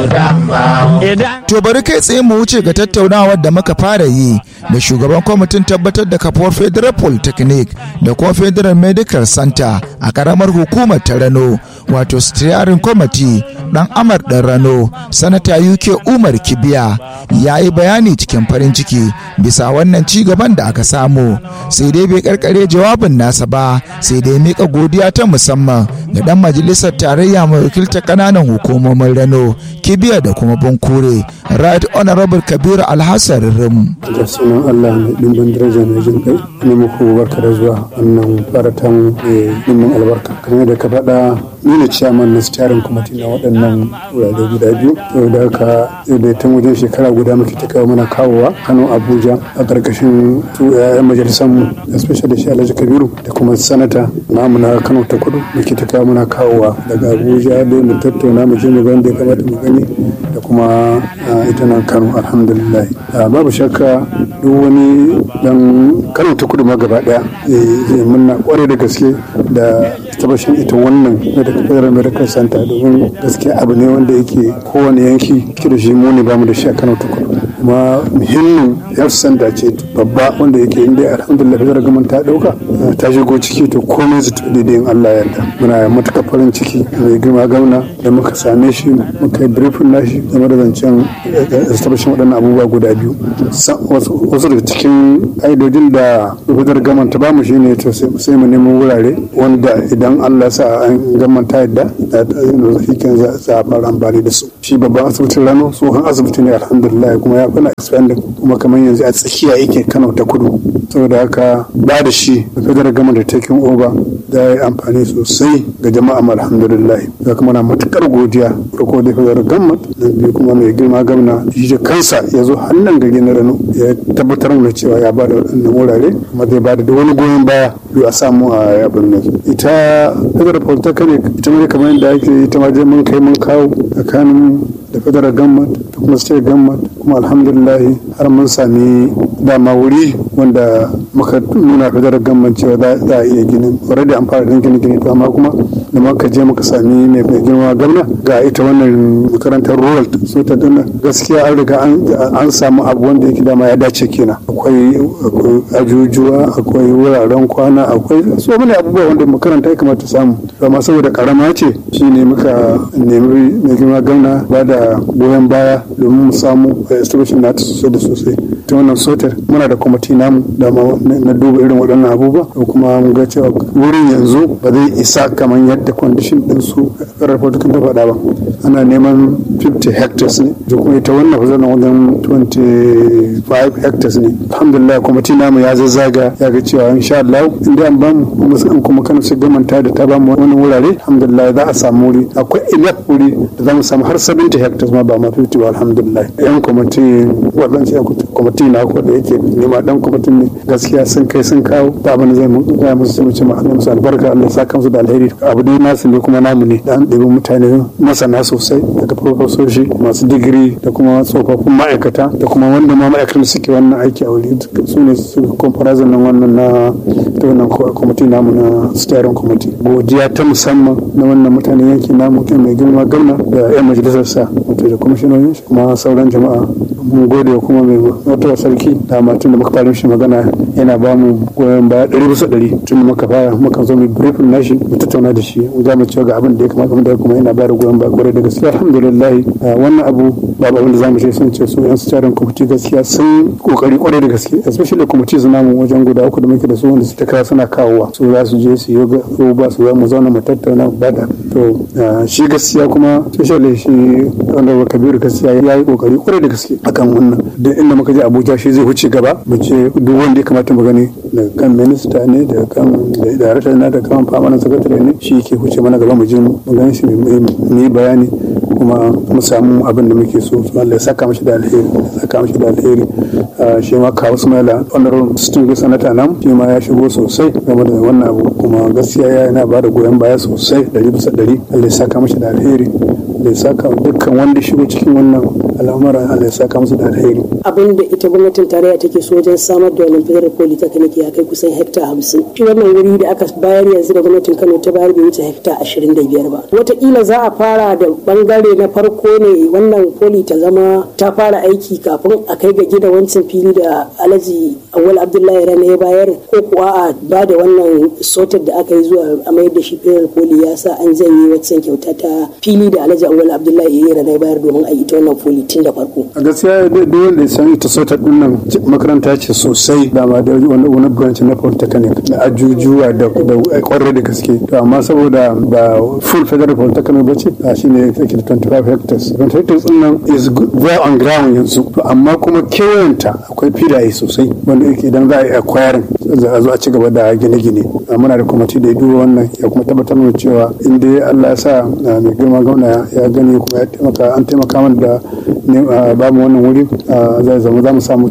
To bari kai tsaye mu wuce ga tattaunawar da muka fara yi da shugaban kwamitin tabbatar da kafuwar Federal Polytechnic da kuma Federal Medical Center a karamar hukumar ta Rano wato Steering Committee dan Amar dan Rano sanata UK Umar Kibiya ya yi bayani cikin farin ciki bisa wannan ci gaban da aka samu sai dai bai karkare jawabin nasa ba sai dai mika godiya ta musamman ga dan majalisar tarayya mai wakiltar kananan hukumomin Rano Kibiya da kuma Bunkure Right Honorable Kabiru Alhassan Rim. da sunan Allah mai ɗimbin daraja mai jin kai ne muku barka da zuwa wannan faratan mai ɗimbin albarka kamar da ka faɗa ni ne ciyaman na steering committee na waɗannan wurare guda biyu yau da haka da tun wajen shekara guda muke ta kawo mana kawowa Kano Abuja a ƙarƙashin su ƴaƴan majalisar mu especially shi Alhaji Kabiru da kuma sanata namu na Kano ta Kudu muke ta kawo mana kawowa daga Abuja dai mu tattauna mu je mu ga da ya kamata mu gani da kuma ita nan Kano alhamdulillah babu shakka duk wani dan Kano ta Kudu ma gaba daya zai munna kwarai da gaske da tabbashin ita wannan federal medical center domin gaskiya abu ne wanda yake kowane yanki ke da shi mu ne bamu da shi a Kano ta Kudu kuma muhimmin health center ce babba wanda yake inda alhamdulillah federal government ta dauka ta shigo ciki to komai zai tafi daidai in Allah yarda muna matuƙar farin ciki mai girma gauna da muka same shi muka yi briefing nashi game da zancen establishing waɗannan abubuwa guda biyu wasu daga cikin ƙa'idodin da federal government ta bamu shine to sai mu nemo wurare wanda idan Allah sa an gamanta yadda shi kan za a fara amfani da su shi babban asibitin rano tsohon asibiti ne alhamdulillah kuma ya fana expanding kuma kamar yanzu a tsakiya yake kano ta kudu saboda haka ba da shi federal gama da taking over da ya yi amfani sosai ga jama'a alhamdulillah da kuma na matukar godiya farko da federal gama na biyu kuma mai girma gamna shi da kansa ya zo hannun gari na rano ya tabbatar da cewa ya ba da waɗannan wurare kuma zai ba da wani goyon baya biyu a samu a abin nan ita federal polytechnic ita ma kamar yadda ake ita ma je mun kai mun kawo tsakanin da federal government da kuma state government kuma alhamdulillah har mun sami dama wuri wanda muka nuna federal government cewa za a iya gini already an fara gini gini to amma kuma da muka je muka sami mai girma gwamna ga ita wannan makarantar rural so ta dana gaskiya an riga an samu abu wanda yake dama ya dace kenan akwai ajujuwa akwai wuraren kwana akwai so many abubuwa wanda makaranta ya kamata samu amma saboda karama ce shine muka nemi mai girma gwamna ba da goyon baya domin mu samu establishment na ta sosai da sosai ta wannan sotar muna da kwamiti namu da na duba irin waɗannan abubuwa da kuma mun ga cewa wurin yanzu ba zai isa kamar yadda kwandishin din su rarrafa ta faɗa ba ana neman 50 hectares ne da kuma ita wannan fasarar wajen 25 hectares ne alhamdulillah kwamiti namu ya zazzaga ya ga cewa insha Allah inda an bamu kuma an kuma kana su gamanta da ta bamu wani wurare alhamdulillah za a samu wuri akwai enough wuri da za mu samu har 70 hectares ma ba ma 50 ba alhamdulillah yan kwamiti waɗansu yan kwamiti na ko da yake nema dan kwamitin ne gaskiya sun kai sun kawo ba abin zai mu ga musu sai mu ce ma musu albarka Allah ya saka musu da alheri abu dai nasu ne kuma namu ne da an ɗebi mutane masana sosai daga profesoshi masu digiri da kuma tsofaffin ma'aikata da kuma wanda ma ma'aikatan suke wannan aiki a wuri su ne su kwamfarazin nan wannan na ta wannan kwamiti namu na steering committee godiya ta musamman na wannan mutanen yanki namu mai girma gwamna da yan majalisar sa wato da kwamishinonin kuma sauran jama'a mun gode kuma mai wata sarki da matun da muka fara shi magana yana ba mu goyon baya ɗari bisa ɗari tun da muka fara muka zo mu briefing nashi mu tattauna da shi mu za mu cewa ga abin da ya kamata mu da kuma yana ba da goyon baya kwarai da gaskiya alhamdulillah wannan abu babu abin da za mu ce sun ce su yan tsarin kwamiti gaskiya sun kokari kwarai da gaske especially kwamiti su namu wajen guda uku da muke da su wanda su ta kawo suna kawowa su za su je su yi ba su mu zauna mu tattauna mu bada to shi gaskiya kuma especially shi wanda kabiru gaskiya ya yi kokari kwarai da gaske akan wannan duk inda muka je abuja shi zai wuce gaba mu ce duk wanda ya kamata mu gani daga kan minista ne daga kan darakta na da kan famanin sakatare ne shi ke wuce mana gaba mu je mu gani shi mu yi bayani kuma mu samu abin da muke so Allah ya saka mashi da alheri ya saka mashi da alheri shi ma kawo Sumaila honorable distinguished senator nan shi ma ya shigo sosai game da wannan abu kuma gaskiya yana ba da goyon baya sosai ɗari bisa ɗari Allah ya saka mashi da alheri da ya saka dukkan wanda shigo cikin wannan al'amuran Allah ya saka musu da alheri. Abin da ita gwamnatin tarayya take so wajen samar da wannan federal polytechnic ya kai kusan hekta hamsin. Shi wannan wuri da aka bayar yanzu da gwamnatin Kano ta bayar bai wuce hekta ashirin da biyar ba. Wataƙila za a fara da bangare ne na farko ne wannan poli ta zama ta fara aiki kafin a kai ga gida wancan fili da alhaji awal abdullahi rana ya bayar ko kuwa a ba da wannan sotar da aka yi zuwa a mayar da shi federal poli ya sa an janye wancan kyauta ta fili da alhaji awal abdullahi ya rana ya bayar domin a yi ta wannan poli tun da farko a gaskiya duk wanda ya san ita sotar din nan makaranta ce sosai da ma da wani branch na polytechnic da ajujuwa da kwarai da gaske to amma saboda ba full federal polytechnic ba ce a shi ne take da 25 hectares 25 hectares din nan is well on ground yanzu to amma kuma kewayenta akwai filaye sosai wanda yake idan za a yi acquiring za a zo a ci gaba da gine-gine muna da kwamiti da ya duba wannan ya kuma tabbatar da cewa in dai Allah ya sa mai girma gwamna ya gani kuma ya taimaka an taimaka mana da ba mu wannan wuri zai zama za mu samu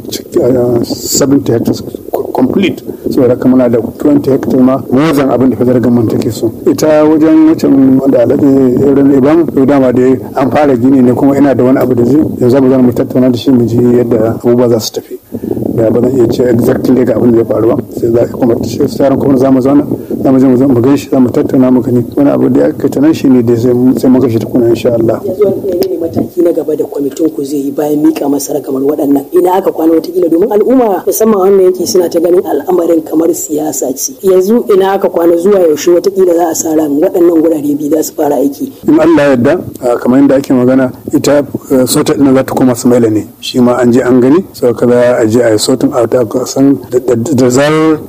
70 hectares complete saboda haka muna da 20 hectare ma mozan abin da fadar gaman take so ita wajen wucin wanda alaɗe irin iban to dama da an fara gini ne kuma ina da wani abu da zai yanzu mu zan mu tattauna da shi mu ji yadda abubuwa za su tafi da ba zan iya ce exactly ga abin da ya faru ba sai za kuma tsarin kuma za mu zauna za mu je mu gan shi za mu tattauna mu gani wani abu da ya kai ta nan shi ne da sai mu gashi tukuna insha Allah. mataki na gaba da kwamitin ku zai yi bayan mika masa kamar waɗannan ina aka kwana watakila domin al'umma musamman wannan yanki suna ta ganin al'amarin kamar siyasa ce yanzu ina aka kwana zuwa yaushe watakila za a sa ran waɗannan gurare biyu za su fara aiki in Allah yarda kamar yadda ake magana ita sota ɗin za ta koma Sumaila ne shi ma an je an gani sau kaza a je a yi sotin out a san da zarar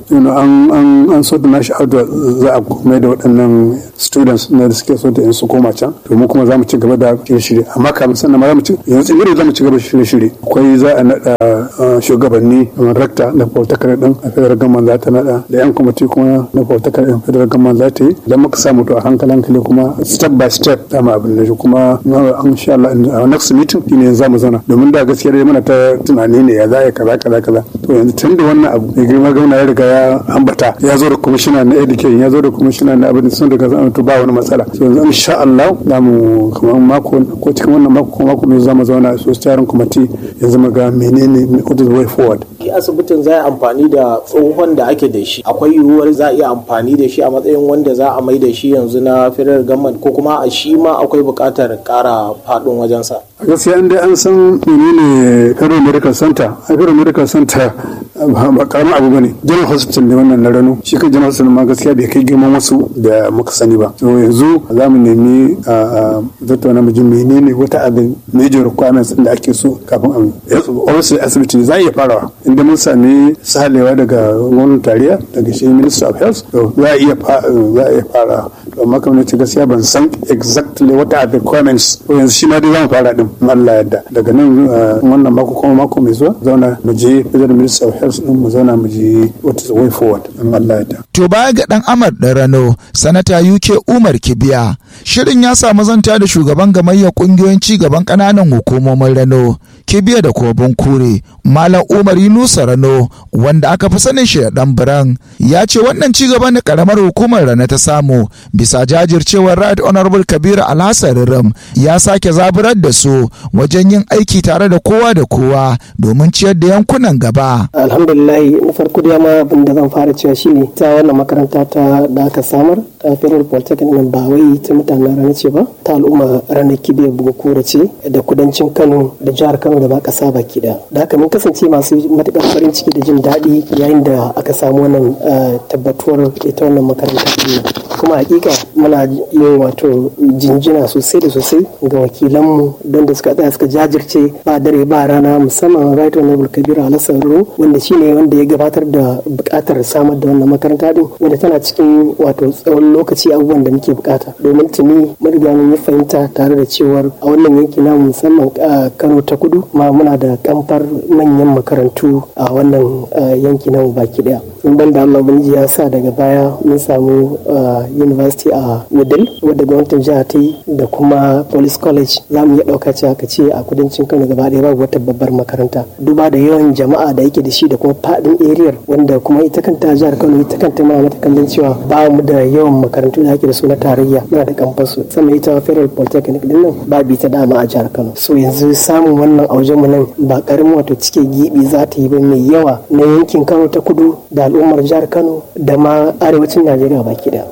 an sota nashi out za a mai da waɗannan students na da suke sota in su koma can to mu kuma za mu ci gaba da shirye amma kamin sannan ma za mu ci yanzu tsibiri za mu ci gaba shirye-shirye akwai za a naɗa shugabanni kamar rakta na politakar ɗin a federal government za ta naɗa da yan kwamiti kuma na politakar ɗin federal government za ta yi idan muka samu to a hankali hankali kuma step by step dama abin da shi kuma an sha Allah a next meeting shine za mu zauna domin da gaskiya dai muna ta tunani ne ya za a yi kaza kaza kaza to yanzu tun da wannan abu mai girma gwamna ya riga ya ambata ya zo da kwamishina na education ya zo da kwamishina na abin sun daga zama to ba wani matsala so yanzu insha Allah za mu kamar mako ko cikin wannan mako ko mako mai zama zauna su tsarin kwamiti ya zama ga menene what is the way forward asibitin za a amfani da tsohon da ake da shi akwai yiwuwar za a iya amfani da shi a matsayin wanda za a mai da shi yanzu na federal government ko kuma a shi ma akwai buƙatar ƙara faɗin wajensa a gaskiya inda an san menene federal medical center a federal medical center ba karamin abu bane general hospital ne wannan na rano shi kan general hospital ma gaskiya bai kai girman wasu da muka sani ba to yanzu za mu nemi a tattauna mu ji menene wata abin major requirements da ake so kafin a wasu asibiti za a iya farawa inda mun sami salewa daga gwamnatin tarayya daga shi minister of health to za a iya za a iya fara to amma kamar ce gaskiya ban san exactly what are the requirements to yanzu shi ma dai za mu fara din Allah yadda daga nan wannan mako kuma mako mai zuwa zauna mu je federal minister of health din mu zauna mu je what is the way forward in Allah yadda to baya ga dan Amar da Rano sanata UK Umar Kibiya shirin ya samu zanta da shugaban gamayyar kungiyoyin ci gaban kananan hukumomin Rano Kibiya da Kobin Kure Malam Umar Yunusa Rano wanda aka fi sanin shi da dan Biran ya ce wannan ci gaban da karamar hukumar Rano ta samu bisa jajircewar Right Honorable Kabiru Alhassan Ram ya sake zaburar da su wajen yin aiki tare da kowa da kowa domin ciyar da yankunan gaba. Alhamdulillah na farko da ma abin da zan fara cewa shine ta wannan makaranta ta da aka samar ta Federal Polytechnic nan ba wai ta mutanen rana ce ba ta al'umma ranar kibe buga ce da kudancin Kano da jihar Kano da ba kasa baki da. Da haka mun kasance masu matukar farin ciki da jin daɗi yayin da aka samu wannan tabbatuwar ita wannan makaranta kuma hakika muna yin wato jinjina sosai da sosai ga wakilanmu don da suka tsaya suka jajirce ba dare ba rana musamman right honorable kabiru alassan ruru wanda shine wanda ya gabatar da bukatar samar da wannan makaranta din wanda tana cikin wato tsawon lokaci abubuwan da muke bukata domin tuni mun riga mun yi fahimta tare da cewar a wannan yanki na musamman kano ta kudu ma muna da kamfar manyan makarantu a wannan yanki na baki daya in ban da Allah ubangiji ya sa daga baya mun samu university a Wudil wadda gwamnatin jiha ta yi da kuma police college za mu iya ɗauka cewa ka ce a kudancin Kano gaba ɗaya babu wata babbar makaranta duba da yawan jama'a da yake da shi da kuma faɗin area wanda kuma ita kanta jihar Kano ita kanta muna mata kallon cewa ba mu da yawan makarantu da ake da su na tarayya muna da kamfasu sama ita federal polytechnic din nan ba bi ta dama a jihar Kano so yanzu samun wannan a mu nan ba karamin wato cike gibi za ta yi ba mai yawa na yankin Kano ta kudu da al'ummar jihar Kano da ma arewacin Najeriya baki daya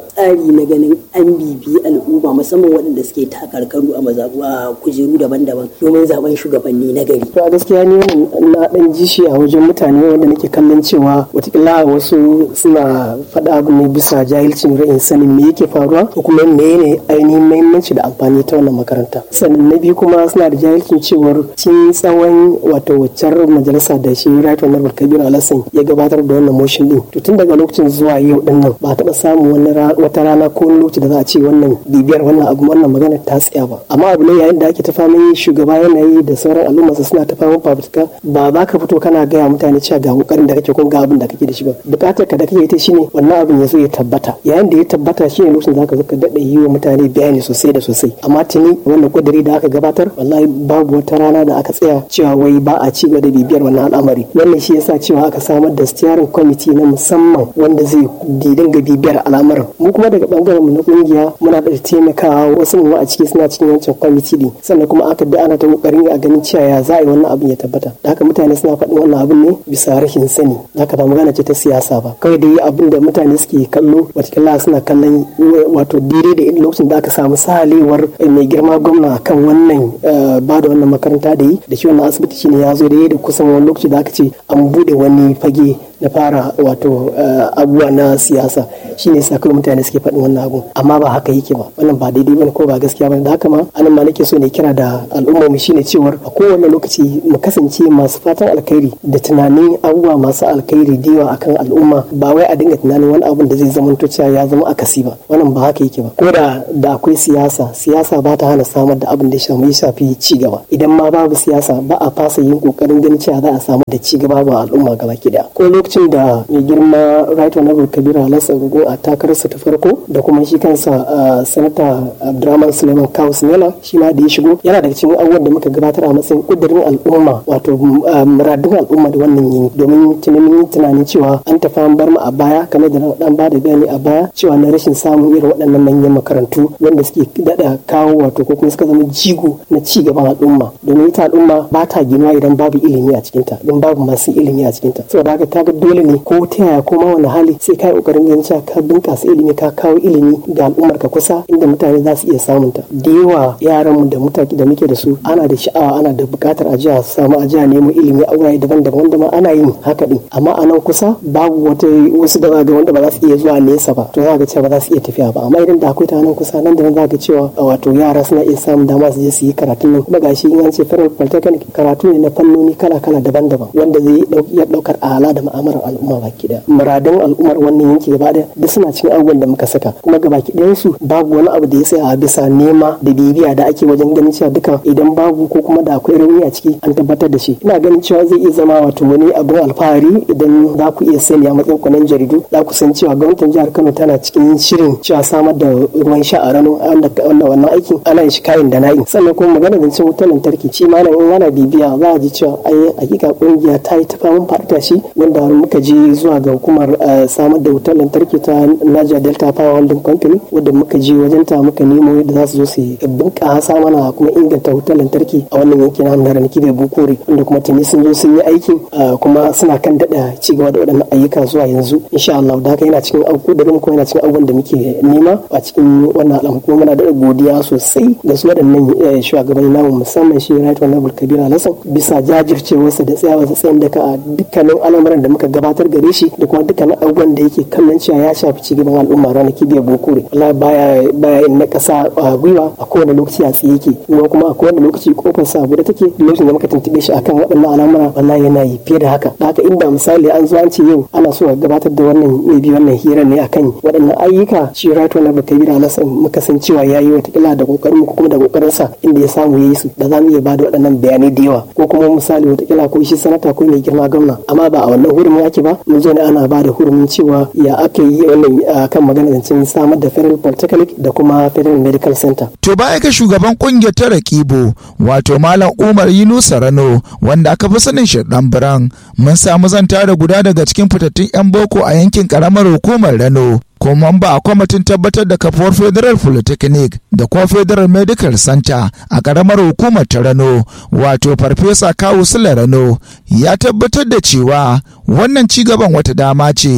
tsari na ganin an bibi al'umma musamman waɗanda suke takarkaru a mazaɓu a kujeru daban-daban domin zaben shugabanni na gari. To a gaskiya ni na ɗan ji shi a wajen mutane wanda nake kallon cewa watakila wasu suna faɗa abu ne bisa jahilcin ra'in sanin me yake faruwa ko kuma me ne ainihin muhimmanci da amfani ta wannan makaranta. Sannan na biyu kuma suna da jahilcin cewar cin tsawon wato waccar majalisa da shi Right Honorable Kabiru Alassan ya gabatar da wannan motion din. To tun daga lokacin zuwa yau din nan ba taɓa samun wata rana ko wani lokaci da za a ce wannan bibiyar wannan abu wannan magana ta tsaya ba. Amma abu ne yayin da ake ta famin shugaba yanayi da sauran al'umma suna ta famin fafutuka ba za ka fito kana gaya mutane cewa ga kokarin da kake ko ga abin da kake da shi ba. Bukatar ka da kake ita shine wannan abin ya zo ya tabbata. Yayin da ya tabbata shine lokacin da ka zo ka daɗa yi wa mutane bayani sosai da sosai. Amma tuni wannan kudiri da aka gabatar wallahi babu wata rana da aka tsaya cewa wai ba a ci gaba da bibiyar wannan al'amari. Wannan shi yasa cewa aka samar da steering committee na musamman wanda zai dinga bibiyar al'amuran. Mu kuma daga bangaren mu na kungiya muna da taimakawa wasu mu a ciki suna cikin wancan kwamiti din sannan kuma aka da ana ta kokarin a ganin cewa ya za a yi wannan abin ya tabbata da haka mutane suna faɗin wannan abin ne bisa rashin sani da haka ba magana ce ta siyasa ba kawai dai abin da mutane suke kallo watakila suna kallon wato daidai da lokacin da aka samu sahalewar mai girma gwamna kan wannan ba da wannan makaranta da yi da shi wannan asibiti shine ya zo da da kusan wani lokaci da aka ce an buɗe wani fage na fara wato abubuwa na siyasa shine sa kawai mutane suke faɗin wannan abu amma ba haka yake ba wannan ba daidai bane ko ba gaskiya bane da haka ma anan ma nake so ne kira da al'umma mu shine cewar a kowane lokaci mu kasance masu fatan alkhairi da tunanin abubuwa masu alkhairi da yawa akan al'umma ba wai a dinga tunanin wani abun da zai zama cewa ya zama akasi ba wannan ba haka yake ba ko da da akwai siyasa siyasa ba ta hana samar da abin da ya shafi ci gaba idan ma babu siyasa ba a fasa yin kokarin ganin cewa za a samu da ci gaba ba al'umma gaba ki daya ko lokacin da mai girma right honorable kabiru halassan rugo a takararsa ta farko da kuma shi kansa sanata abdurrahman suleiman kawu sinela shi ma da ya shigo yana daga cikin abubuwan da muka gabatar a matsayin kudirin al'umma wato muradun al'umma da wannan yin domin tunanin tunanin cewa an tafi an bar mu a baya kamar da dan ba da gani a baya cewa na rashin samun irin waɗannan manyan makarantu wanda suke dada kawo wato ko kuma suka zama jigo na ci gaban al'umma domin ita al'umma ba ta ginuwa idan babu ilimi a cikinta idan babu masu ilimi a cikinta saboda haka kaga dole ne ko ta yaya ko ma wani hali sai kai kokarin ganin cewa ka bunkasa ilimi ka kawo ilimi ga al'ummar ka kusa inda mutane za su iya samun ta da yawa yaran mu da mutaki da muke da su ana da sha'awa ana da bukatar a jiya samu a jiya nemo ilimi a wurare daban-daban wanda ma ana yin haka din amma a nan kusa babu wata wasu da ga wanda ba za su iya zuwa nesa ba to za ga cewa ba za su iya tafiya ba amma idan da akwai ta nan kusa nan da nan za ga cewa wato yara suna iya samun dama su je su yi karatun nan kuma gashi in an ce federal polytechnic karatu ne na fannoni kala-kala daban-daban wanda zai iya daukar ala da ma'amalar al'umma baki daya muradun al'ummar wannan yanki gaba daya duk suna cikin abubuwan da muka saka kuma gabaki ɗayan su babu wani abu da ya tsaya a bisa nema da bibiya da ake wajen ganin cewa duka idan babu ko kuma da akwai rauni a ciki an tabbatar da shi ina ganin cewa zai iya zama wato wani abin alfahari idan za ku iya sani a matsayin kwanan jaridu za ku san cewa gwamnatin jihar kano tana cikin shirin cewa samar da ruwan sha a ranar wanda wannan aikin ana yin shi kayan da na'in sannan kuma magana da cin wutar lantarki shi ma in ana bibiya za a ji cewa ai hakika kungiya ta yi ta famin faɗa shi wanda muka je zuwa ga hukumar samar da wutar lantarki ta Niger Delta Power Holding Company wadda muka je wajen ta muka nemo yadda za su zo su bunƙasa mana kuma inganta wutar lantarki a wannan yanki na Hannara Kibe Bukore wanda kuma tuni sun zo sun yi aikin kuma suna kan daɗa ci gaba da waɗannan ayyuka zuwa yanzu insha Allah da haka yana cikin kudurin kuma yana cikin abubuwan da muke nema a cikin wannan al'amari kuma muna da godiya sosai ga su waɗannan shugabanni namu musamman shi Right Honorable Kabir Alhassan bisa jajircewarsa da tsayawarsa tsayin daka a dukkanin al'amuran da muka gabatar gare shi da kuma dukkanin abubuwan da yake kallon cewa ya shafi ci gaban al'umma ranar kibiyar bokore wallahi baya baya na kasa a gwiwa a kowane lokaci a tsaye yake kuma kuma a kowane lokaci kofar sa da take lokacin da muka tuntube shi akan waɗannan al'amura wallahi yana yi fiye da haka da haka inda misali an zo an ce yau ana so a gabatar da wannan mai bi wannan hirar ne akan waɗannan ayyuka shi rato na baka bira nasa muka san cewa ya yi watakila da kokarin ko kuma da kokarin sa inda ya samu ya yi su da za mu iya bada waɗannan bayanai da yawa ko kuma misali watakila ko shi sanata ko mai girma gwamna amma ba a wannan hurumin ake ba mun zo ne ana ba da hurumin cewa ya aka yi wannan kan magana zancen samar da federal polytechnic da kuma federal medical center to baya ga shugaban kungiyar ta rakibo wato malam umar yunusa rano wanda aka fi sanin shi dan biran mun samu zanta da guda daga cikin fitattun yan boko a yankin karamar hukumar rano kuma ba a kwamitin tabbatar da kafuwar federal polytechnic da kuma federal medical center a karamar hukumar ta rano wato farfesa kawu sula rano ya tabbatar da cewa wannan cigaban wata dama ce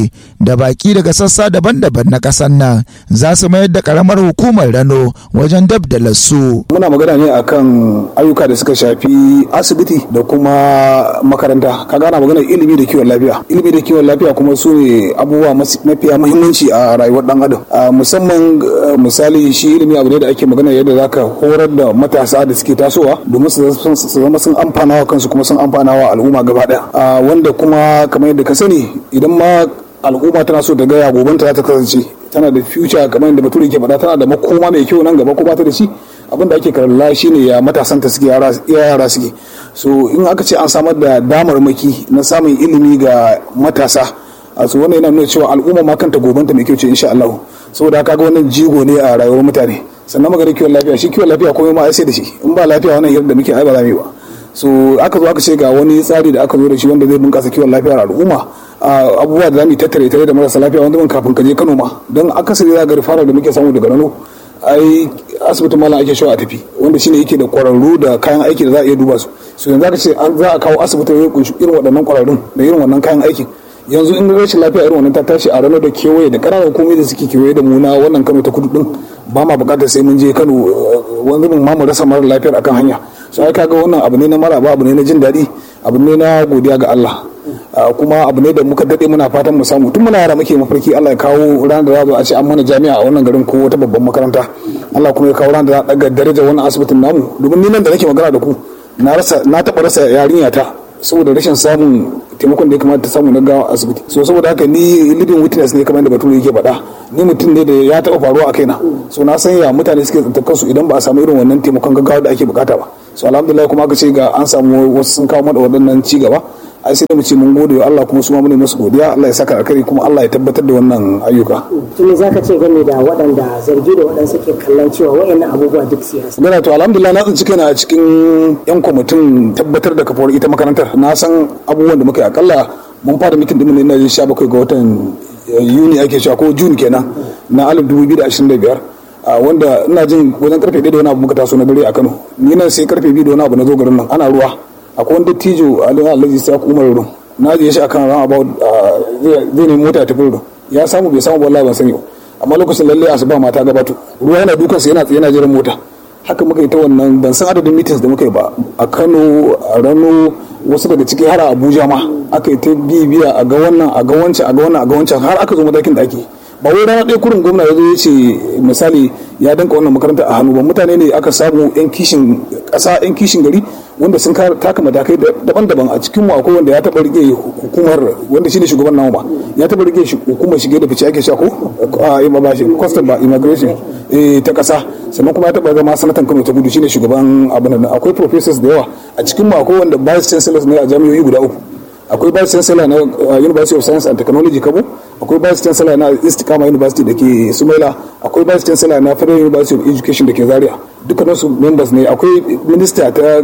da baki daga sassa daban-daban na ƙasar nan za su mayar da ƙaramar hukumar rano wajen dab da lassu muna magana ne akan ayyuka da suka shafi asibiti da kuma makaranta ka gana magana ilimi da kiwon lafiya ilimi da kiwon lafiya kuma su ne abubuwa mafiya muhimmanci a rayuwar dan adam musamman misali shi ilimi abu ne da ake magana yadda zaka horar da matasa da suke tasowa domin su zama sun amfana wa kansu kuma sun amfana wa al'umma gaba daya wanda kuma kamar yadda ka sani idan ma al'umma tana so ta gaya gobanta za ta kasance tana da future kamar yadda bature ke faɗa tana da makoma mai kyau nan gaba ko ba ta da shi abin da ake kalla shine ya matasan ta suke yara suke so in aka ce an samar da damarmaki na samun ilimi ga matasa a su wannan yana nuna cewa al'umma ma kanta gobanta mai kyau ce insha Allah saboda haka ga wannan jigo ne a rayuwar mutane sannan magana kiwon lafiya shi kiwon lafiya komai ma sai da shi in ba lafiya wannan hirar da muke ai ba za mu yi ba so aka zo aka ce ga wani tsari da aka zo da shi wanda zai bunkasa kiwon lafiyar al'umma abubuwa da zamu tattare tare da marasa lafiya wanda mun kafin ka je Kano ma don akasari za ga rifara da muke samu daga Rano ai asibitin malam ake shawa a tafi wanda shine yake da kwararru da kayan aiki da za a iya duba su so yanzu aka ce an za a kawo asibitin ya kunshi irin waɗannan kwararrun da irin wannan kayan aikin yanzu in rashin lafiya irin wannan ta tashi a Rano da kewaye da ƙananan hukumomi da suke kewaye da mu na wannan Kano ta kudu din ba ma buƙatar sai mun je Kano wani mun ma mu rasa mara lafiyar akan hanya so ai kaga wannan abu ne na maraba abu ne na jin daɗi abu ne na godiya ga Allah kuma abu ne da muka daɗe muna fatan mu samu tun muna yara muke mafarki Allah ya kawo ranar da za a ce an mana jami'a a wannan garin ko wata babban makaranta Allah kuma ya kawo ranar da za a daga darajar wannan asibitin namu domin ni nan da nake magana da ku na rasa na taɓa rasa yarinya ta saboda rashin samun taimakon da ya kamata ta samu na gawa asibiti so saboda haka ni living witness ne kamar da bature yake faɗa ni mutum ne da ya taɓa faruwa a kaina so na san ya mutane suke tsantar kansu idan ba a samu irin wannan taimakon gaggawa da ake bukata ba so alhamdulillah kuma aka ce ga an samu wasu sun kawo mana waɗannan ci gaba ai sai da mu ce mun gode wa Allah kuma su ma mune musu godiya Allah ya saka alkhairi kuma Allah ya tabbatar da wannan ayyuka to me zaka ce game da waɗanda zargi da waɗanda suke kallon cewa waɗannan abubuwa duk siyasa gana to alhamdulillah na tsinci kaina a cikin yan kwamitin tabbatar da kafuwar ita makarantar na san abubuwan da muka yi akalla mun fara mitin din ne na 17 ga watan Yuni ake cewa ko June kenan na 2025 wanda ina jin wajen karfe 1 da wani abu muka taso na dare a Kano ni nan sai karfe 2 da wani abu na zo garin nan ana ruwa akwai wani dattijo alhaji sa umar rurum na je shi akan ran about zai nemi mota ta furo ya samu bai samu wallahi ban sani ba amma lokacin lalle asuba mata gabato ruwa yana dukan sa yana yana jiran mota haka muka yi ta wannan ban san adadin meetings da muka yi ba a Kano a Rano wasu daga ciki har a Abuja ma aka yi ta bibiya a ga wannan a ga wancan a ga wannan a ga wancan har aka zo matakin da ake ba wai rana ɗaya kurin gwamna ya zo ya ce misali ya danka wannan makaranta a hannu ba mutane ne aka samu yan kishin ƙasa yan kishin gari wanda sun taka matakai daban-daban a cikin mu akwai wanda ya taɓa rike hukumar wanda shine shugaban namu ba ya taɓa rike hukumar shige da fice ake sha ko a ba shi custom ba immigration ta ƙasa sannan kuma ya taɓa zama sanatan Kano ta gudu shine shugaban abin nan akwai professors da yawa a cikin mu akwai wanda vice chancellors ne a jami'o'i guda uku akwai vice chancellor na University of Science and Technology Kabo akwai vice chancellor na Istikama University da ke Sumaila akwai vice chancellor na Federal University of Education da ke Zaria dukkanin su members ne akwai minister ta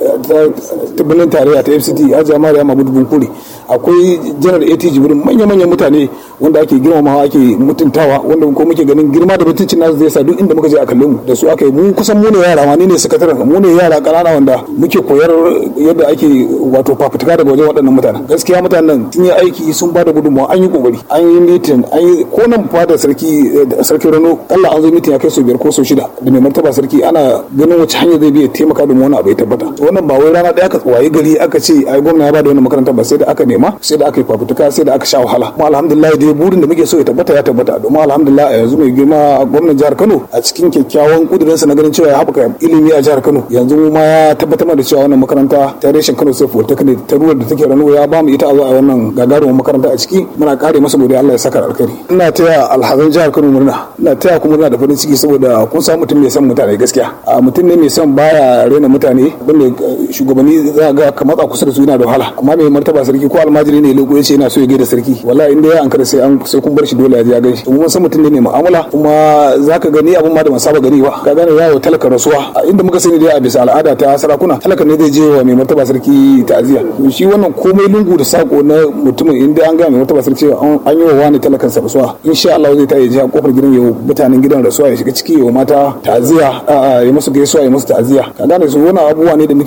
ta birnin tarayya ta FCT Hajiya Mariya Mahmud Bunkuri akwai general AT Jibrin manya-manyan mutane wanda ake girmamawa ake mutuntawa wanda ko muke ganin girma da mutuncin nasu zai sa duk inda muka je a kalle mu da su aka yi mu kusan mu ne yara ma ni ne sakataren mu ne yara kanana wanda muke koyar yadda ake wato fafutuka daga wajen waɗannan mutanen gaskiya mutanen sun yi aiki sun ba da gudunmawa an yi kokari an yi mitin an yi ko nan fada sarki sarki Rano Allah an zo mitin ya kai sau biyar ko sau shida da mai martaba sarki ana ganin wace hanya zai biya taimaka domin wani abu ya tabbata wannan ba wai rana ɗaya aka waye gari aka ce ai gwamna ya ba da wannan makarantar ba sai da aka nema sai da aka yi fafutuka sai da aka sha wahala kuma alhamdulillah dai burin da muke so ya tabbata ya tabbata domin alhamdulillah a yanzu mai girma gwamnan jihar Kano a cikin kyakkyawan kudurinsa na ganin cewa ya haɓaka ilimi a jihar Kano yanzu ma ya tabbatar da cewa wannan makaranta ta reshen Kano sai Polytechnic ta ruwa da take Rano ya ba mu ita a zo a wannan gagarumin makaranta a ciki muna kare masa godiya Allah ya saka alkhairi ina taya alhazan jihar Kano murna ina taya kuma murna da farin ciki saboda kun samu mutum mai son mutane gaskiya a mutum ne mai son baya rena mutane wanda shugabanni za ga ka matsa kusa da su yana da wahala amma mai martaba sarki ko almajiri ne leko ya ce yana so ya gaida sarki wallahi inda ya ankara sai an sai kun bar shi dole ya je ya gan shi mun san mutum ne mai mu'amala kuma zaka gani abun ma da ban saba gani ba ka gane yawo talaka rasuwa a inda muka sani dai a bisa al'ada ta sarakuna talaka ne zai je wa mai martaba sarki ta'aziya shi wannan komai lungu da sako na mutumin inda an ga mai martaba sarki an yi wa wani talakan sa rasuwa insha Allah zai ta yi a kofar gidan yau mutanen gidan rasuwa ya shiga ciki yau mata ta'aziya ya musu gaisuwa ya musu ta'aziya ka gane su wannan abubuwa ne da muke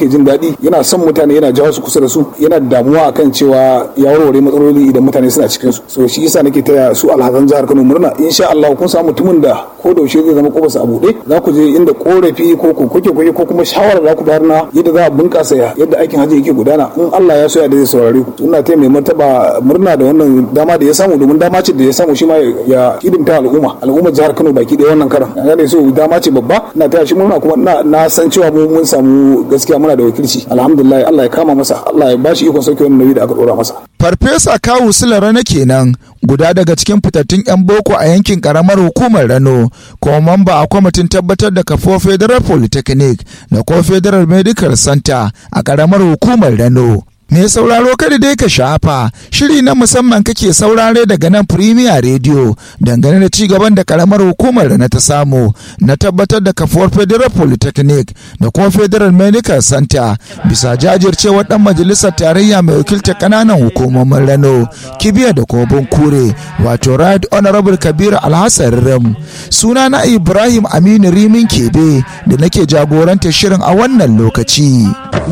yake jin daɗi yana son mutane yana jawo su kusa da su yana damuwa akan cewa ya warware matsaloli idan mutane suna cikin su so shi yasa nake taya su alhazan jihar Kano murna insha Allah kun samu mutumin da ko da yaushe zai zama kofarsa a buɗe za ku je inda korafi ko koke koke ko kuma shawara za ku bayar na yadda za a bunƙasa yadda aikin hajji yake gudana in Allah ya so ya da zai saurare ku ina taya mai martaba murna da wannan dama da ya samu domin dama ce da ya samu shi ma ya hidimta al'umma al'ummar jihar Kano baki ɗaya wannan karan an gane so dama ce babba ina taya shi murna kuma na san cewa mu mun samu gaskiya muna da wakilci alhamdulillah Allah ya kama masa Allah ya bashi ikon sauke wannan nauyi da aka dora masa farfesa kawu rana kenan guda daga cikin fitattun 'yan boko a yankin karamar hukumar rano kuma mamba a kwamitin tabbatar da kafo federal polytechnic da ko federal medical center a karamar hukumar rano Me sauraro kada dai ka shafa shiri na musamman kake saurare daga nan Premier Radio dangane da ci gaban da karamar hukumar da na ta samu na tabbatar da kafuwar Federal Polytechnic da kuma Federal Medical Center bisa jajircewar dan majalisar tarayya mai wakiltar kananan hukumomin Rano Kibiya da Kobin Kure wato Right Honorable Kabiru Alhassan Rim suna na Ibrahim Aminu Rimin Kebe da nake jagorantar shirin a wannan lokaci.